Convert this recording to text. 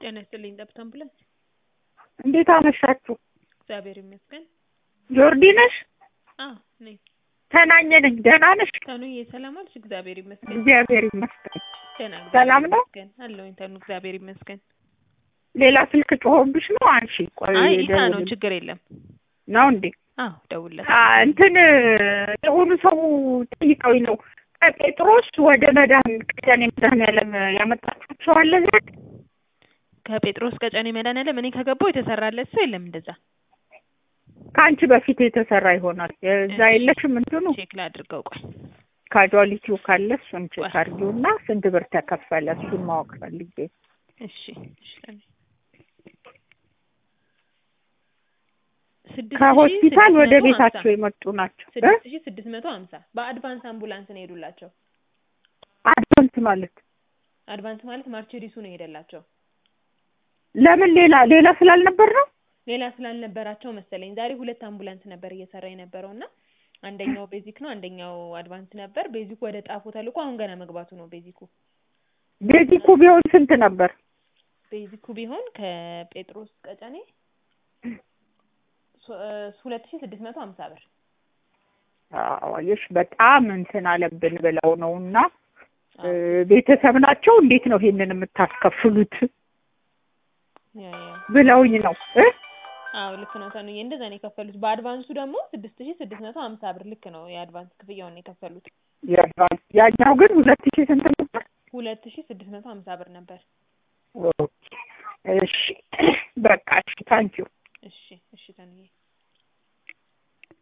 ጤና ይስጥልኝ ጠብታ አምቡላንስ። እንዴት አመሻችሁ? እግዚአብሔር ይመስገን። ጆርዲ ነሽ? አዎ ነኝ። ተናኘ ነኝ። ደህና ነሽ? ተኑዬ ሰላም አልሽ? እግዚአብሔር ይመስገን። እግዚአብሔር ይመስገን። ደህና ሰላም ነው? ይመስገን አለሁኝ። ተኑ እግዚአብሔር ይመስገን። ሌላ ስልክ ጮሆብሽ ነው? አንሺ። ቆይ አይ ኢታ ነው ደውል- ችግር የለም። ነው እንዴ? አዎ ደውልለት። አ፣ እንትን የሆኑ ሰው ጠይቀውኝ ነው ከጴጥሮስ ወደ መዳን ቀጨኔ መድኃኒዓለም ያመጣችሁት ሰው አለ ዛሬ? ከጴጥሮስ ቀጨኔ መድኃኒዓለም እኔ ከገባሁ የተሰራለት ሰው የለም እንደዛ። ከአንቺ በፊት የተሰራ ይሆናል። እዛ የለሽም እንትኑ ቼክ ላድርገው ቆይ። ካጁዋሊቲው ካለ እሱን ቼክ ቆይ። አድርጊውና ስንት ብር ተከፈለ እሱን ማወቅ ፈልጌ እሺ እሺ ተኑ። ስድስት ሺህ ከሆስፒታል ስድስት ወደ መቶ ሀምሳ ቤታቸው የመጡ ናቸው። እ? ስድስት ሺህ ስድስት መቶ ሀምሳ በአድቫንስ አምቡላንስ ነው የሄዱላቸው። አድቫንስ ማለት አድቫንስ ማለት ማርቸሪሱ ነው የሄደላቸው። ለምን ሌላ ሌላ ስላልነበር ነው? ሌላ ስላልነበራቸው መሰለኝ ዛሬ ሁለት አምቡላንስ ነበር እየሰራ የነበረው እና አንደኛው ቤዚክ ነው፣ አንደኛው አድቫንስ ነበር። ቤዚኩ ወደ ጣፎ ተልኮ አሁን ገና መግባቱ ነው። ቤዚኩ ቤዚኩ ቢሆን ስንት ነበር? ቤዚኩ ቢሆን ከጴጥሮስ ቀጨኔ ሶ- እ፣ ሁለት ሺህ ስድስት መቶ ሀምሳ ብር አዋየሽ በጣም እንትን አለብን ብለው ነው እና እ፣ ቤተሰብ ናቸው እንዴት ነው ይሄንን የምታስከፍሉት ያ ያ ብለውኝ ነው እ? አዎ ልክ ነው ተኑዬ፣ እንደዛ ነው የከፈሉት። በአድቫንሱ ደግሞ ስድስት ሺህ ስድስት መቶ ሀምሳ ብር ልክ ነው የአድቫንስ ክፍያውን የከፈሉት። የአድቫንስ ያኛው ግን ሁለት ሺህ ስንት ነበር? ሁለት ሺህ ስድስት መቶ ሀምሳ ብር ነበር። ኦኬ። እሺ በቃ እሺ ታንኪዩ እሺ እሺ ተኑዬ